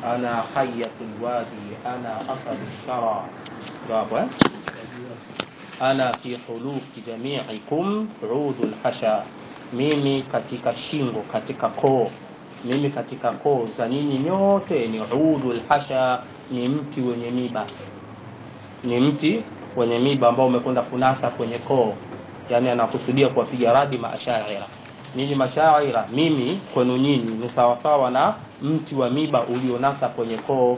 ana hayatul wadi ana asadu shara ndio hapo eh ana fi huluki jamiikum udul hasha mimi katika shingo katika koo mimi katika koo za nyinyi nyote ni udul hasha ni mti wenye miba ni mti wenye miba ambao umekwenda kunasa kwenye koo yani anakusudia kuwapiga radi maashaira nyinyi mashaira mimi kwenu nyinyi ni sawasawa na mti wa miba ulionasa kwenye koo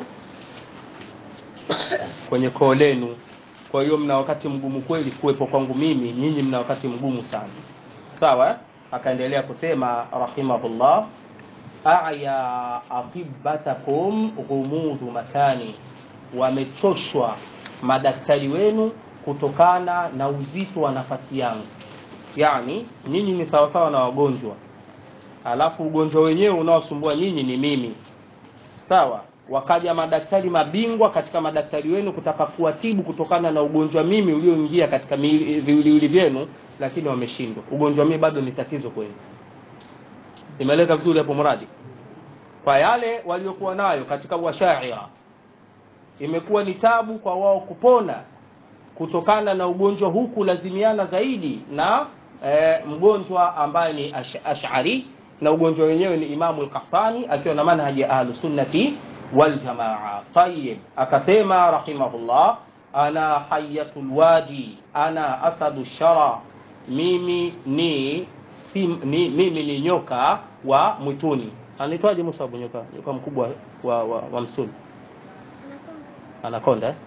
kwenye koo lenu kwa hiyo mna wakati mgumu kweli kuwepo kwangu mimi nyinyi mna wakati mgumu sana sawa eh? akaendelea kusema rahimahullah aya atibatakum ghumudu makani wamechoshwa madaktari wenu kutokana na uzito wa nafasi yangu yani nyinyi ni sawasawa na wagonjwa alafu ugonjwa wenyewe unaosumbua nyinyi ni mimi sawa wakaja madaktari mabingwa katika madaktari wenu kutaka kuwatibu kutokana na ugonjwa mimi ulioingia katika viwiliwili vyenu lakini wameshindwa ugonjwa mimi bado ni tatizo kwenu imeleka vizuri hapo mradi kwa yale waliokuwa nayo katika washaira imekuwa ni tabu kwa wao kupona kutokana na ugonjwa huu kulazimiana zaidi na e, mgonjwa ambaye ni ash, ashari na ugonjwa wenyewe ni imamu lkahtani akiwa na manhaji ya ahlusunnati waljamaa tayib akasema rahimahullah ana hayatul wadi ana asadu shara mimi ni, sim, ni mimi ni nyoka wa mwituni anaitwaje musabu nyoka nyoka mkubwa wa, wa, wa msuni anakonda eh?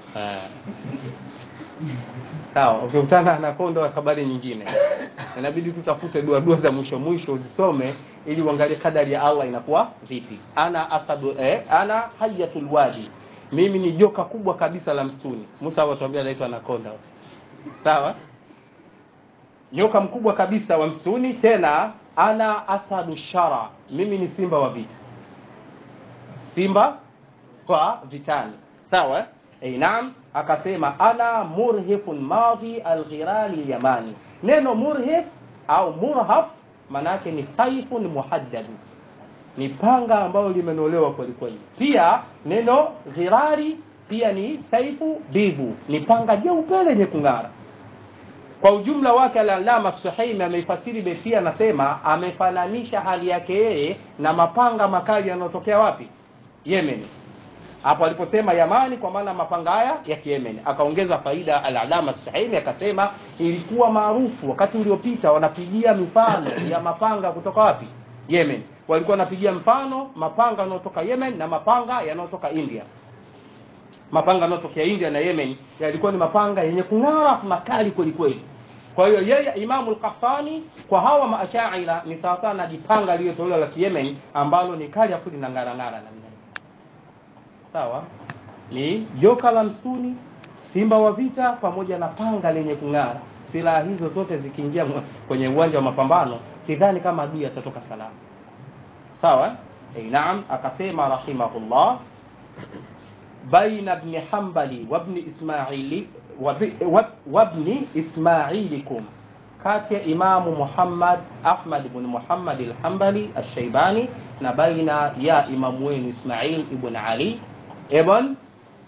sawa ukikutana okay, anakonda wa habari nyingine inabidi tutafute dua dua za mwisho mwisho uzisome ili uangalie kadari ya allah inakuwa vipi ana asadu eh, ana hayatul wadi mimi ni joka kubwa kabisa la msituni musa awatuambia anaitwa anakonda sawa nyoka mkubwa kabisa wa msituni tena ana asadu shara mimi ni simba wa vita simba kwa vitani sawa eh, naam akasema ana murhifun madhi alghirali yamani neno murhif au murhaf manake ni saifun muhaddadu ni panga ambayo limenolewa kwelikweli pia neno ghirari pia ni saifu bivu ni panga jeupe lenye kung'ara kwa ujumla wake alalama suhaimi ameifasiri betia anasema amefananisha hali yake yeye na mapanga makali yanayotokea wapi yemen hapo aliposema yamani kwa maana mapanga haya ya kiyemen akaongeza faida alalama suhaimi akasema ilikuwa maarufu wakati uliopita wanapigia mifano ya mapanga kutoka wapi yemen walikuwa wanapigia mfano mapanga yanayotoka yemen na mapanga yanayotoka india mapanga yanayotokea india na yemen yalikuwa ni mapanga yenye kung'ara makali kwelikweli kwa hiyo yeye imamu lkahtani kwa hawa maashaira ni sawasawa na jipanga lililotolewa la kiyemen ambalo ni kali afu linang'arang'ara namna sawa ni joka la msuni simba wa vita pamoja na panga lenye kung'ara silaha hizo zote zikiingia kwenye uwanja wa mapambano sidhani kama adui atatoka salama sawa e, naam akasema rahimahullah baina bni hambali wabni ismaili wabni ismailikum kati ya imamu muhammad ahmad ibn muhammad alhambali alshaibani na baina ya imamu wenu ismail ibn ali ibn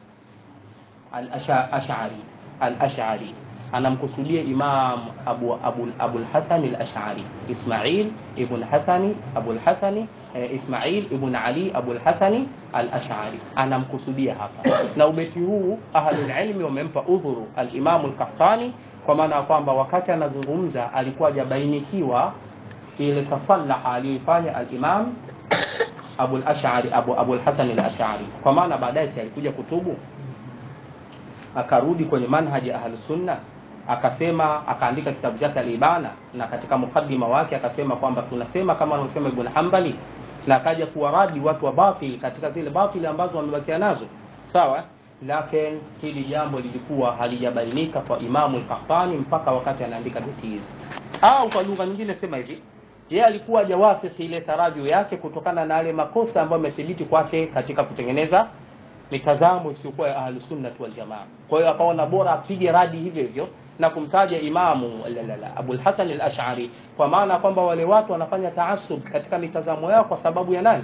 al-ash'ari al-ash'ari anamkusudia imam abu abu abu al-hasan al-ash'ari ismail ibn hasani abu al-hasani eh, ismail ibn ali abu al-hasani al-ash'ari anamkusudia hapa na ubeti huu ahlul ilmi wamempa udhuru al-imam al-qahtani kwa maana ya kwamba wakati anazungumza alikuwa hajabainikiwa ile tasallaha aliyoifanya al-imam abu al-ash'ari abu abu al-hasan al-ash'ari kwa maana baadaye si alikuja kutubu akarudi kwenye manhaji ahlus sunna akasema akaandika kitabu chake alibana na katika mukaddima wake akasema kwamba tunasema kama anavyosema ibn hanbali na akaja kuwaradi watu wa batil katika zile batili ambazo wamebakia nazo sawa lakini hili jambo lilikuwa halijabainika kwa imamu al-qahtani mpaka wakati anaandika beti hizi au kwa lugha nyingine sema hivi yeye alikuwa hajawafiki ile tarajio yake kutokana na yale makosa ambayo yamethibiti kwake katika kutengeneza mitazamo isiyokuwa ya ahlusunnati waljamaa kwa hiyo akaona bora apige radi hivyo hivyo na kumtaja imamu abul hasan al ashari kwa maana kwamba wale watu wanafanya taasub katika mitazamo yao kwa sababu ya nani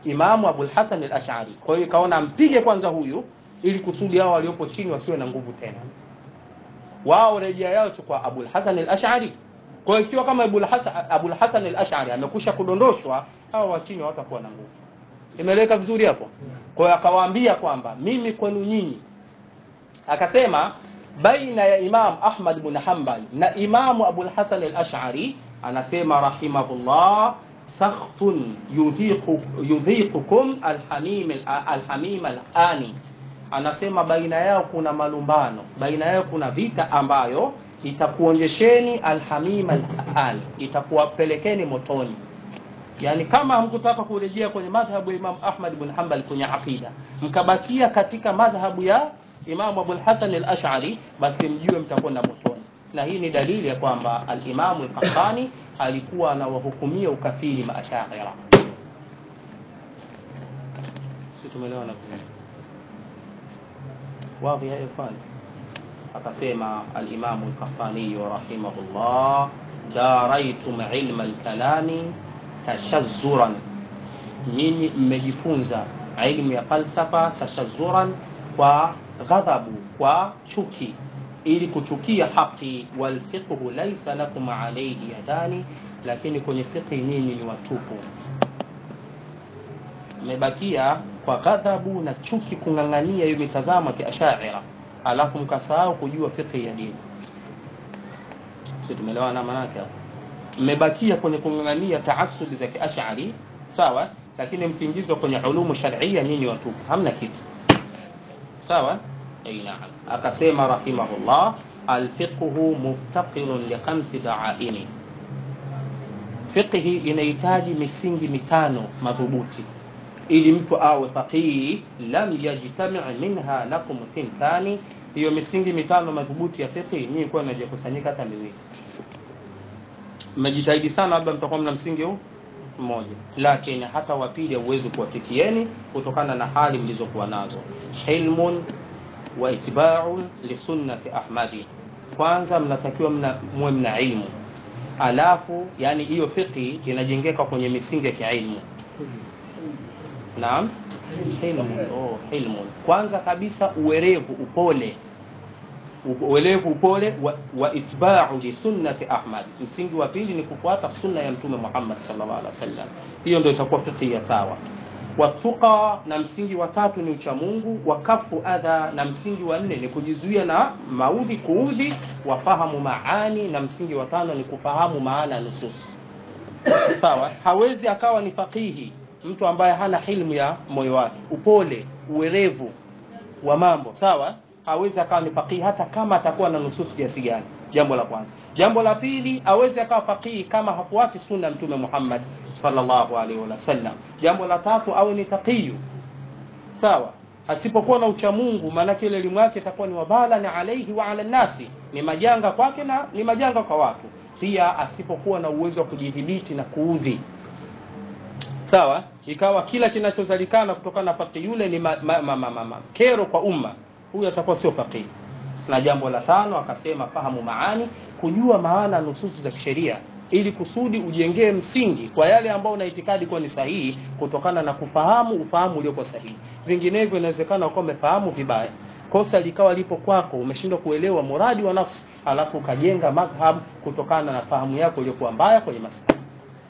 Imamu Abul Hasan al-Ash'ari. Kwa hiyo ikaona mpige kwanza huyu ili kusudi hao waliopo chini wasiwe na nguvu tena. Wao rejea yao si kwa Abul Hasan al-Ash'ari. Kwa hiyo ikiwa kama Abul Hasan Abul Hasan al-Ash'ari amekusha kudondoshwa, hao wa chini hawatakuwa na nguvu. Imeeleweka vizuri hapo? Kwa hiyo akawaambia kwamba mimi kwenu nyinyi akasema baina ya Imam Ahmad bin Hanbal na Imamu Abul Hasan al-Ash'ari anasema rahimahullah sakhtun yudhiqu yudhiqukum alhamim alhamim alani anasema baina yao kuna malumbano baina yao kuna vita ambayo itakuonyesheni alhamim alani itakuwapelekeni motoni yani kama hamkutaka kurejea kwenye madhhabu ya Imam Ahmad bin Hanbal kwenye aqida mkabakia katika madhhabu ya Imam Abu Hasan al-Ash'ari basi mjue mtakwenda motoni na hii ni dalili ya kwamba al-Imam al-Qahtani alikuwa anawahukumia ukafiri maashaira si tumeelewana wazi ya ikhwan akasema al-Imam al-Qahtani rahimahullah daraitum ilma al-kalami tashazzuran nyinyi mmejifunza ilmu ya falsafa tashazzuran kwa ghadhabu kwa chuki ili kuchukia haki walfiqhu laysa lakum alayhi yadani lakini kwenye fiqhi nyinyi ni watupu mmebakia kwa ghadhabu na chuki kung'ang'ania hiyo mitazamo ya kiashaira alafu mkasahau kujua fiqhi ya dini si tumeelewana maana yake mmebakia kwenye kung'ang'ania taassubi za kiashari sawa lakini mkiingizwa kwenye ulumu shar'ia nyinyi watupu hamna kitu sawa ay naam akasema rahimahullah alfiqhu muftaqirun li khamsi da'aini fiqhi inahitaji misingi mitano madhubuti ili mtu awe faqihi lam yajtami' minha lakum thintani hiyo misingi mitano madhubuti ya fiqhi nyinyi kwa inajikusanyika hata miwili mmejitahidi sana labda mtakuwa mna msingi huu mmoja lakini hata wapili hauwezi kuwafikieni kutokana na hali mlizokuwa nazo hilmun wa itiba'un li sunnati ahmadi kwanza mnatakiwa mna muwe mna ilmu alafu yani hiyo fiqhi inajengeka kwenye misingi ya kiilmu naam hilmun oh hilmun kwanza kabisa uwerevu upole uelevu upole wa, wa itba'u li sunnati Ahmad. Msingi wa pili ni kufuata sunna ya Mtume Muhammad sallallahu alaihi wasallam. Hiyo ndio itakuwa fiqhi ya sawa. Watuqa, na msingi wa tatu ni uchamungu. Wakafu adha, na msingi wa nne ni kujizuia na maudhi, kuudhi. Wafahamu maani, na msingi wa tano ni kufahamu maana ya nusus. Sawa, hawezi akawa ni faqihi mtu ambaye hana hilmu ya moyo wake, upole, uwerevu wa mambo. Sawa, hawezi akawa ni faqihi hata kama atakuwa na nususu kiasi gani. Jambo la kwanza. Jambo la pili, hawezi akawa faqihi kama hafuati sunna Mtume Muhammad sallallahu alaihi wasallam. Jambo la tatu, awe ni taqiyu. Sawa, asipokuwa na uchamungu, maanake ile elimu yake itakuwa ni wabala na alaihi wa ala nasi, ni majanga kwake na ni majanga kwa watu. Pia asipokuwa na uwezo wa kujidhibiti na kuudhi sawa ikawa kila kinachozalikana kutokana na faqih yule ni ma, ma, ma, ma, ma, ma. kero kwa umma huyu atakuwa sio faqih na jambo la tano akasema fahamu maani kujua maana nususu za kisheria ili kusudi ujengee msingi kwa yale ambayo una itikadi kuwa ni sahihi kutokana na kufahamu ufahamu uliokuwa sahihi vinginevyo inawezekana ukawa umefahamu vibaya kosa likawa lipo kwako umeshindwa kuelewa muradi wa nafsi alafu ukajenga madhhab kutokana na fahamu yako iliyokuwa mbaya kwenye masala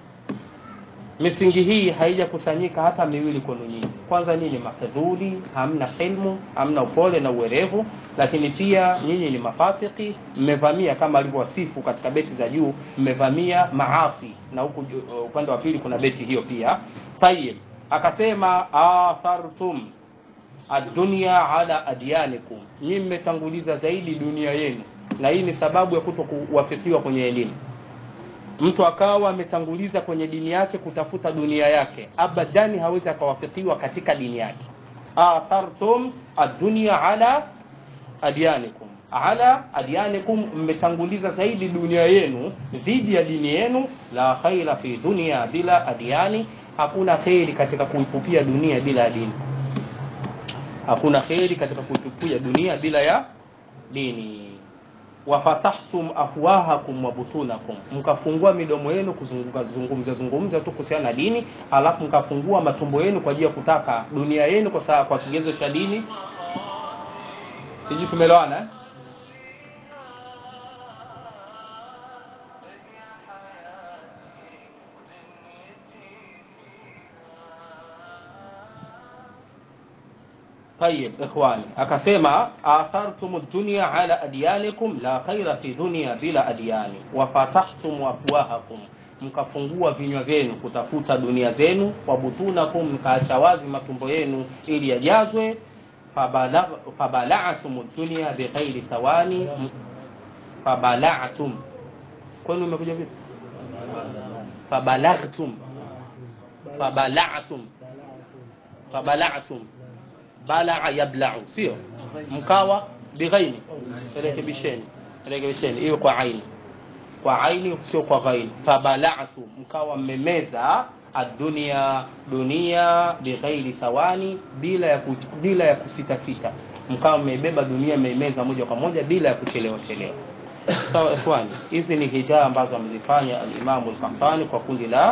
misingi hii haijakusanyika hata miwili kwenu nyinyi. Kwanza nyinyi mafedhuli, hamna hilmu, hamna upole na uwerevu, lakini pia nyinyi ni mafasiki, mmevamia kama alivyowasifu katika beti za juu, mmevamia maasi, na huku uh, upande wa pili kuna beti hiyo pia. Tayib, akasema athartum ad-dunya ala adyanikum, nyinyi mmetanguliza zaidi dunia yenu, na hii ni sababu ya kuto kuwafikiwa kwenye elimu mtu akawa ametanguliza kwenye dini yake kutafuta dunia yake abadani hawezi akawafikiwa katika dini yake athartum ad-dunya ala adyanikum ala adyanikum mmetanguliza zaidi dunia yenu dhidi ya dini yenu la khaira fi dunya bila adyani hakuna kheri katika kuipupia dunia bila ya dini hakuna kheri katika kuipupia dunia bila ya dini wafatahtum afwahakum wa butunakum, mkafungua midomo yenu kuzunguka zungumza zungumza tu kuhusiana na dini, alafu mkafungua matumbo yenu kwa ajili ya kutaka dunia yenu kwa saa, kwa kigezo cha dini. Sijui tumeelewana eh? طيب ikhwani akasema athartum dunya ala adyanikum la khaira fi dunya bila adyani wa fatahtum afwahakum mkafungua vinywa vyenu kutafuta dunia zenu wa butunakum mkaacha wazi matumbo yenu ili yajazwe fabala'tum dunya bighairi thawani fabala'tum kwani umekuja vipi fabalagtum fabala'tum fabala'tum balaa yablau sio mkawa bighaini rekebisheni rekebisheni iwe kwa aini kwa aini sio kwa ghaini fabalatu mkawa mmemeza adunia dunia bighairi tawani bila ya, bila ya kusitasita mkawa mmebeba dunia mmeimeza moja kwa moja bila ya kuchelewa chelewa sawa ikhwani hizi ni hijaa ambazo amezifanya alimamu lkahtani kwa kundi la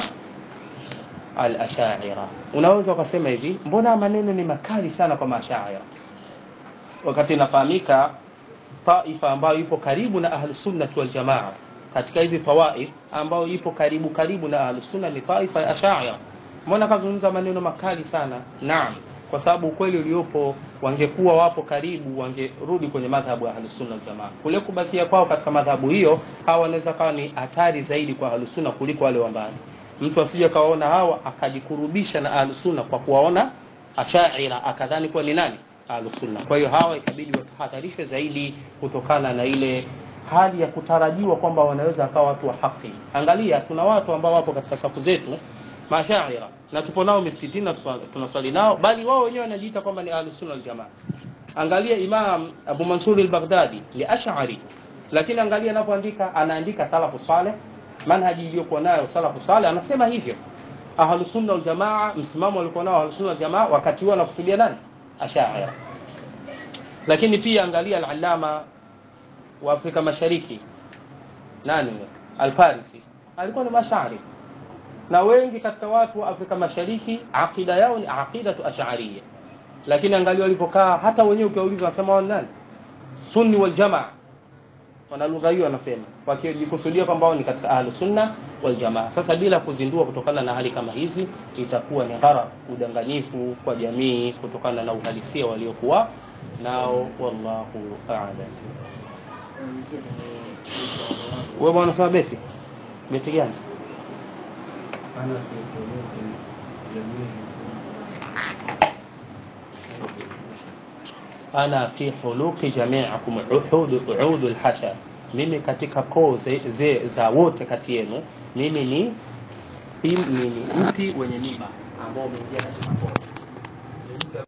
al-ashaira unaweza ukasema hivi mbona maneno ni makali sana kwa mashaira wakati inafahamika taifa ambayo ipo karibu na ahlusunnati waljamaa katika hizi tawaif ambayo ipo karibu karibu na ahlusunna ni taifa ya ashaira mbona kazungumza maneno makali sana naam kwa sababu ukweli uliopo wangekuwa wapo karibu wangerudi kwenye madhhabu ya ahlusunna waljamaa kule kubakia kwao katika madhhabu hiyo hawa wanaweza kawa ni hatari zaidi kwa ahlusunna kuliko wale wa mbali mtu asije kawaona hawa akajikurubisha na ahlusunna kwa kuwaona ashaira akadhani kuwa ni nani ahlusunna kwa hiyo hawa ikabidi watahadharishwe zaidi kutokana na ile hali ya kutarajiwa kwamba wanaweza akawa watu wa haki angalia tuna watu ambao wapo katika safu zetu mashaira na tupo nao misikitini na tunaswali nao bali wao wenyewe wanajiita kwamba ni ahlusunna waljamaa angalia imam abu mansur al-baghdadi ni ash'ari lakini angalia anapoandika anaandika salafu saleh manhaji iliyokuwa nayo salafu saleh anasema hivyo ahlusunna waljamaa msimamo walikuwa nao ahlusunna waljamaa wakati huo anakusudia nani ashaira lakini pia angalia al-allama wa Afrika Mashariki nani al-Farisi alikuwa ni mashari na wengi katika watu wa Afrika Mashariki akida yao ni aqidatu ash'ariyya lakini angalia walipokaa hata wenyewe ukiwauliza wanasema wao nani sunni wal jamaa wana lugha hiyo wanasema wakijikusudia kwamba wao ni katika ahlu sunna wal jamaa sasa bila kuzindua kutokana na hali kama hizi itakuwa ni ghara udanganyifu kwa jamii kutokana na uhalisia waliokuwa nao wallahu a'lam wewe bwana unasema beti beti gani ana fi huluqi jami'akum uhud uud alhasha mimi katika koo ze, za wote kati yenu mimi ni mimi ni mti wenye miba ambao umeingia katika koo